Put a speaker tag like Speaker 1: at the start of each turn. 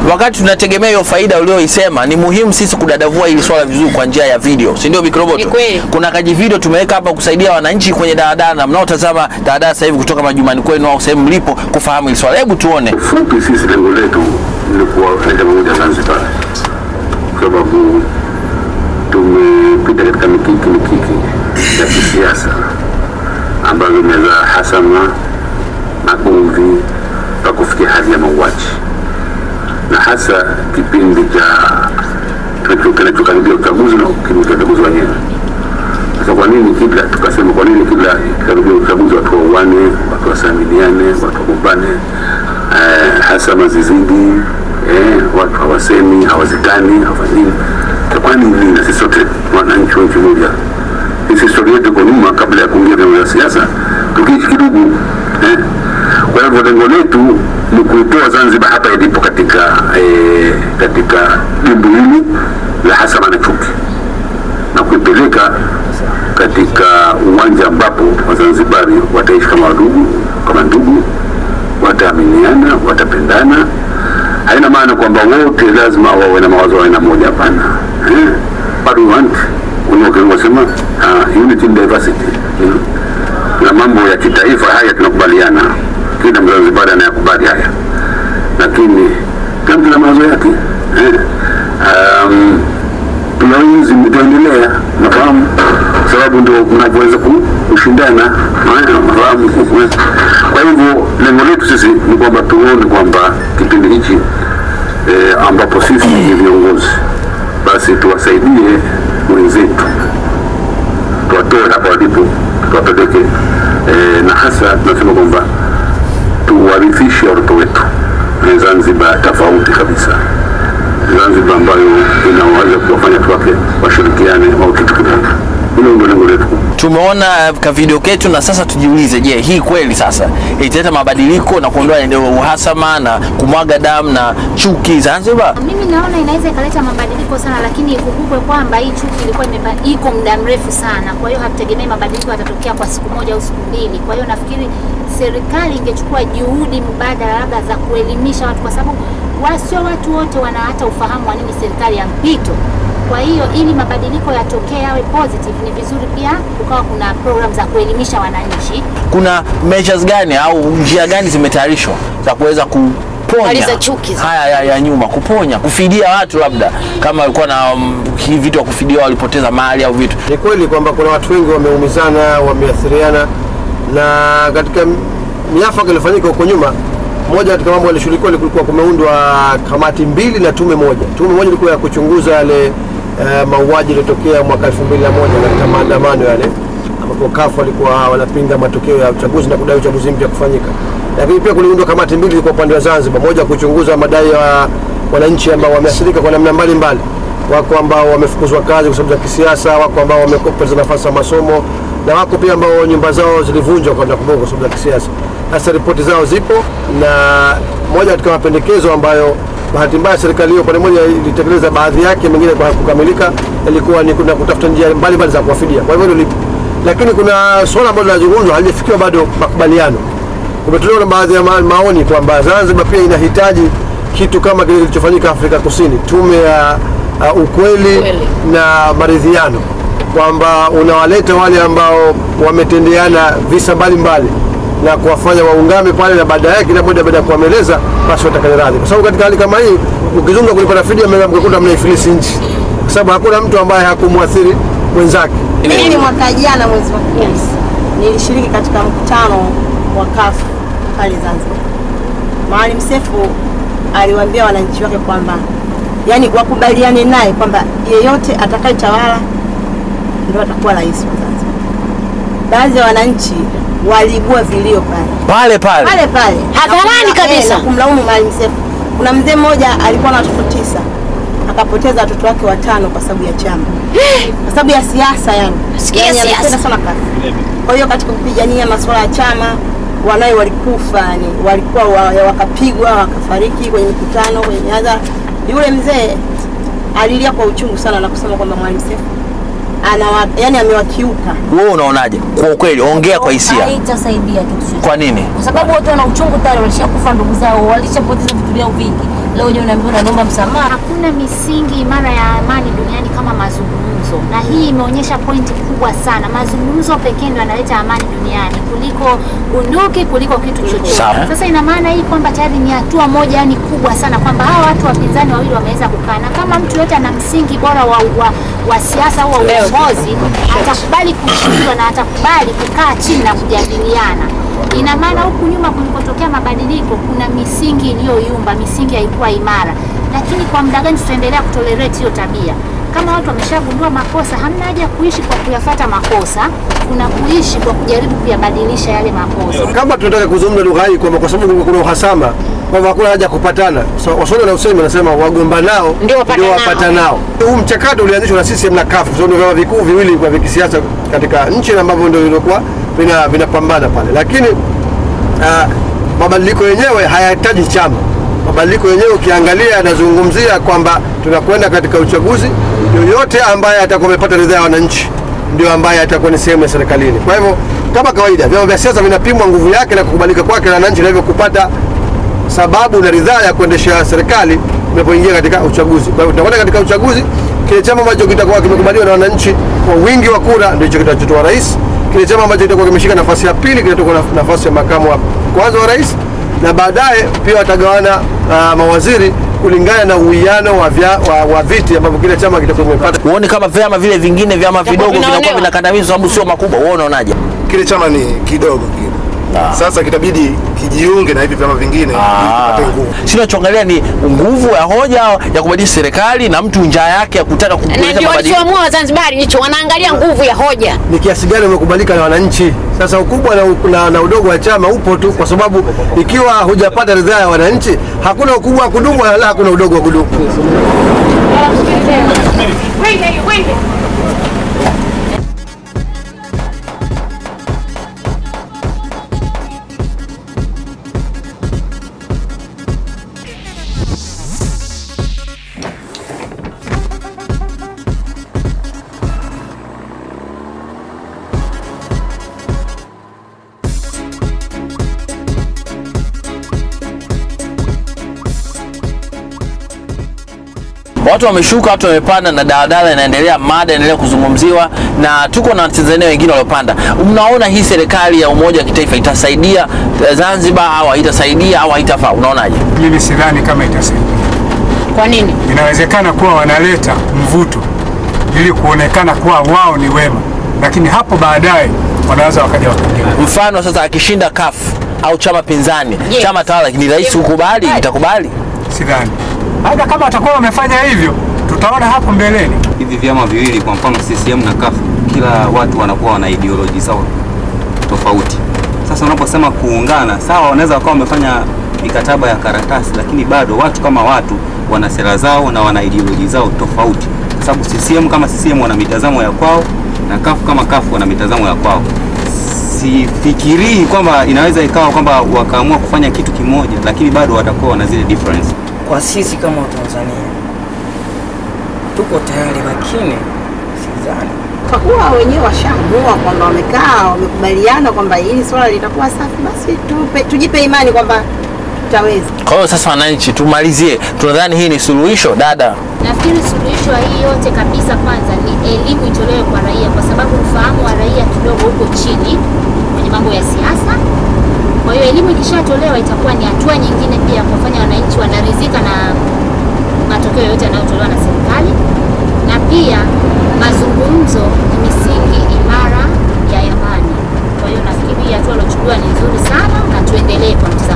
Speaker 1: wakati tunategemea hiyo faida ulioisema, ni muhimu sisi kudadavua hili swala vizuri kwa njia ya video, si ndio Bikroboto?
Speaker 2: Ni kweli.
Speaker 1: Kuna kaji video tumeweka hapa kusaidia wananchi kwenye daladala na mnaotazama daladala sasa hivi kutoka majumbani kwenu au sehemu mlipo kufahamu hili swala. Hebu tuone.
Speaker 3: fupi, sisi lengo letu ni kuwaleta pamoja Zanzibar, kwa sababu tumepita katika mikiki mikiki ya kisiasa ambazo imezaa hasama, magomvi mpaka kufikia hali ya mauaji, na hasa kipindi cha kinacho- kinachokaribia uchaguzi na kipindi cha uchaguzi wenyewe. Sasa kwa nini kila tukasema, kwa nini kila karibia uchaguzi watu wauane, watu wasamiliane, watu wagombane, eh, hasama zizidi, eh, watu hawasemi, hawazikani, hawafanyini. Sasa Kwa nini? Na sisi sote wananchi wa nchi moja, sisi historia yetu iko nyuma, kabla ya kuingia vyama vya siasa tukiishi kidogo eh. Kwa hivyo lengo letu ni kuitoa Zanzibar hapa ilipo katika eh, katika jimbo hili la hasama na chuki na kuipeleka katika uwanja ambapo Wazanzibari wataishi kama wadugu, kama ndugu, wataaminiana, watapendana. Haina maana kwamba wote lazima wawe na mawazo ya aina moja, hapana. Eh, but we want unasema uh, unity in diversity you know? na mambo ya kitaifa haya tunakubaliana, kila Mzanzibari anayakubali haya, lakini kila mtu na mawazo yake eh. um, tunawezi mtaendelea, nafahamu sababu ndio mnavyoweza ku- kushindana, eh, nafahamu. Kwa hivyo lengo letu sisi ni kwamba tuone kwamba kipindi hichi eh, ambapo sisi ni viongozi, basi tuwasaidie wenzetu, tuwatoe hapa walipo, tuwapeleke eh, na hasa tunasema kwamba tuwarithishe watoto wetu eh, Zanzibar tofauti kabisa Zanzibar ambayo inaweza kuwafanya watu wake washirikiane au kitu kimoja. Hilo ndio lengo letu.
Speaker 1: Tumeona ka video ketu na sasa tujiulize, je, hii kweli sasa italeta mabadiliko na kuondoa ndio uhasama na kumwaga damu na chuki Zanzibar?
Speaker 4: Mimi naona inaweza ikaleta mabadiliko sana, lakini ikumbukwe kwamba hii chuki ilikuwa imepa- iko muda mrefu sana. Kwa hiyo hatutegemei mabadiliko yatatokea kwa siku moja au siku mbili. Kwa hiyo nafikiri serikali ingechukua juhudi mbadala labda za kuelimisha watu, kwa sababu wa- sio watu wote wana hata ufahamu wa nini serikali ya mpito. Kwa hiyo ili mabadiliko yatokee yawe positive, ni vizuri pia kukawa kuna program za kuelimisha wananchi
Speaker 1: Kuna measures gani au njia gani zimetayarishwa za kuweza kuponya
Speaker 2: Maliza chuki.
Speaker 1: haya ya, ya nyuma, kuponya, kufidia watu, labda kama walikuwa na um, hii vitu wa kufidia, walipoteza mali au vitu
Speaker 5: Ni kweli kwamba kuna watu wengi wameumizana, wameathiriana, na katika miafaka iliyofanyika huko nyuma, moja katika mambo yalishughulikiwa kulikuwa kumeundwa kamati mbili na tume moja. Tume moja ilikuwa ya kuchunguza yale eh, mauaji yaliyotokea mwaka 2001 katika maandamano yale ambapo kafu walikuwa wanapinga matokeo ya uchaguzi na kudai uchaguzi mpya kufanyika. Lakini pia kuliundwa kamati mbili kwa upande wa Zanzibar, moja kuchunguza madai ya wananchi ambao wameathirika kwa namna mbalimbali wako ambao wamefukuzwa kazi kwa sababu za kisiasa, wako ambao wamepoteza nafasi za masomo na wako pia ambao nyumba zao zilivunjwa kwa nakumbuka kwa sababu za kisiasa. Sasa ripoti zao zipo, na moja katika mapendekezo ambayo bahati mbaya serikali hiyo pande moja ilitekeleza baadhi yake, mengine kwa kukamilika, ilikuwa ni kuna kutafuta njia mbalimbali za kuwafidia. Kwa hivyo hilo lipo, lakini kuna suala ambalo linazungumzwa halijafikiwa bado makubaliano. Kumetolewa na baadhi ya ma maoni kwamba Zanzibar pia inahitaji kitu kama kile kilichofanyika Afrika Kusini, tume ya uh, ukweli
Speaker 2: Ukweli.
Speaker 5: na maridhiano, kwamba unawaleta wale ambao wametendeana visa mbalimbali na kuwafanya waungame pale, na baada yake kila mmoja baada ya kuwameleza basi watakane radhi, kwa sababu katika hali kama hii ukizunga kulipata fidia mkakuta mnaifilisi nchi, kwa sababu hakuna mtu ambaye hakumwathiri mwenzake.
Speaker 6: Mimi mwaka jana mwezi wa kumi nilishiriki katika mkutano wa kafu pale Zanzibar. Maalim Seif aliwaambia wananchi wake kwamba yani wakubaliane naye kwamba yeyote atakayetawala ndio atakuwa rais wa Zanzibar. Baadhi ya wananchi waliibua vilio pale
Speaker 1: pale pale
Speaker 6: pale pale
Speaker 2: Hadharani
Speaker 6: Na kumla-
Speaker 2: kabisa.
Speaker 6: eh, na kumlaumu Maalim Seif. Kuna mzee mmoja alikuwa na watoto tisa akapoteza watoto wake watano kwa sababu ya chama, kwa sababu ya siasa yani.
Speaker 2: Sikia
Speaker 6: Yani
Speaker 2: siasa.
Speaker 6: anapenda sana kazi. Kwa hiyo katika kupigania masuala ya chama wanawe walikufa yani, walikuwa wa, wakapigwa wakafariki kwenye mikutano, kwenye miadhara. Yule mzee alilia kwa uchungu sana na kusema kwamba Maalim Seif anawa, yani amewakiuka
Speaker 1: wewe unaonaje? Kwa ukweli, ongea kwa hisia.
Speaker 7: haitasaidia kitu chochote
Speaker 1: Kwa nini?
Speaker 7: kwa sababu watu wana uchungu tayari, walishakufa ndugu zao, walishapoteza vitu vyao vingi,
Speaker 2: leo uje unaambiwa unaomba msamaha.
Speaker 4: Hakuna misingi imara ya amani duniani kama mazungumzo, na hii imeonyesha pointi kubwa sana. Mazungumzo pekee ndio yanaleta amani duniani kuliko bunduki, kuliko kitu chochote.
Speaker 1: Sawa.
Speaker 4: Sasa ina maana hii kwamba tayari ni hatua moja yani kubwa sana, kwamba hawa watu wapinzani wawili wameweza kukaa, na kama mtu yote ana msingi bora wa, wa, wa siasa au wa uongozi atakubali kushindwa na atakubali kukaa chini na kujadiliana. Ina maana huku nyuma kulikotokea mabadiliko kuna misingi iliyoyumba, misingi haikuwa imara. Lakini kwa muda gani tutaendelea kutolerate hiyo tabia? Kama watu wameshagundua makosa, hamna haja ya kuishi kwa kuyafata makosa, kuna kuishi kwa kujaribu kuyabadilisha yale makosa.
Speaker 5: kama tunataka kuzungumza lugha hii kwamba kwa sababu kuna uhasama kwamba hakuna haja ya kupatana. So, Waswahili na usemi wanasema wagomba nao
Speaker 7: Ndio wapatanao.
Speaker 5: wapatanao. Huu mchakato ulianzishwa na CCM na CUF, kwa sababu ndio vyama vikuu viwili vya vya kisiasa katika nchi na ambavyo ndio vilikuwa vina- vinapambana pale, lakini ah, mabadiliko yenyewe hayahitaji chama. Mabadiliko yenyewe ukiangalia yanazungumzia kwamba tunakwenda katika uchaguzi, yoyote ambaye atakuwa amepata ridhaa ya wananchi ndio ambaye atakuwa ni sehemu ya serikalini. Kwa hivyo kama kawaida, vyama vya siasa vinapimwa nguvu yake na kukubalika kwake na wananchi, na hivyo kupata sababu na ridhaa ya kuendesha serikali unapoingia katika uchaguzi. Kwa hivyo tunakwenda katika uchaguzi, kile chama ambacho kitakuwa kimekubaliwa na wananchi kwa wingi wa kura ndicho kitachotoa rais. Kile chama ambacho kitakuwa kimeshika nafasi ya pili kitatoka na nafasi ya makamu wa kwanza wa rais, na baadaye pia watagawana uh, mawaziri kulingana na uwiano wa, vya, wa, wa viti ambavyo kile chama kitakuwa kimepata.
Speaker 1: Huoni kama vyama vile vingine vyama vidogo vinakuwa
Speaker 7: vinaonewa.
Speaker 1: vinakandamizwa sababu sio makubwa? Wewe unaonaje?
Speaker 8: kile chama ni kidogo kile. Sasa kitabidi kijiunge na hivi vyama vingine ili kipate nguvu.
Speaker 1: Sinachoangalia ni nguvu ya hoja ya kubadilisha serikali na mtu njaa yake ya kutaka
Speaker 7: Na
Speaker 1: kuleta
Speaker 7: ndio
Speaker 1: mabadiliko.
Speaker 7: walichoamua Wazanzibari hicho, wanaangalia nguvu ya hoja.
Speaker 5: ni kiasi gani umekubalika na wananchi. Sasa ukubwa na, na, na udogo wa chama upo tu, kwa sababu ikiwa hujapata ridhaa ya wananchi, hakuna ukubwa wa kudumu wala hakuna udogo wa kudumu.
Speaker 1: Watu wameshuka, watu wamepanda, na daladala inaendelea, mada inaendelea kuzungumziwa, na tuko na Watanzania wengine waliopanda. Mnaona hii serikali ya umoja wa kitaifa itasaidia Zanzibar au haitasaidia au haitafaa? Unaonaje?
Speaker 9: Mimi sidhani kama itasaidia.
Speaker 7: Kwa nini?
Speaker 9: Inawezekana kuwa wanaleta mvuto ili kuonekana kuwa wao ni wema, lakini hapo baadaye wanaweza wakaja wakageuka.
Speaker 1: Mfano sasa, akishinda CUF au chama pinzani,
Speaker 7: Yes.
Speaker 1: chama tawala ni rais kukubali, itakubali?
Speaker 9: Sidhani hata kama watakuwa wamefanya hivyo, tutaona hapo mbeleni.
Speaker 10: hivi vyama viwili kwa mfano CCM na CUF, kila watu wanakuwa wana ideology zao tofauti. Sasa unaposema kuungana, sawa, wanaweza wakawa wamefanya mikataba ya karatasi, lakini bado watu kama watu wana sera zao na wana ideology zao tofauti, kwa sababu CCM kama CCM wana mitazamo ya kwao na CUF kama CUF wana mitazamo ya kwao. Sifikirii kwamba inaweza ikawa kwamba wakaamua kufanya kitu kimoja, lakini bado watakuwa wana zile difference.
Speaker 11: kwa sisi kama Watanzania tuko tayari, lakini sidhani
Speaker 6: Kwa kuwa wenyewe washaamua kwamba wamekaa wamekubaliana kwamba hili swala litakuwa safi, basi tupe, tujipe imani kwamba tutaweza.
Speaker 1: Kwa hiyo sasa, wananchi, tumalizie, tunadhani hii ni suluhisho dada?
Speaker 4: Nafikiri suluhisho ya hii yote kabisa, kwanza ni elimu itolewe kwa raia, kwa sababu ufahamu wa raia kidogo huko chini kwenye mambo ya siasa. Kwa hiyo elimu ikishatolewa itakuwa ni hatua nyingine pia kuwafanya wananchi wanaridhika na matokeo yote yanayotolewa na serikali, na pia mazungumzo ni misingi imara ya amani. Kwa hiyo nafikiri hii hatua iliochukuliwa ni nzuri sana na tuendelee kwa mtazamo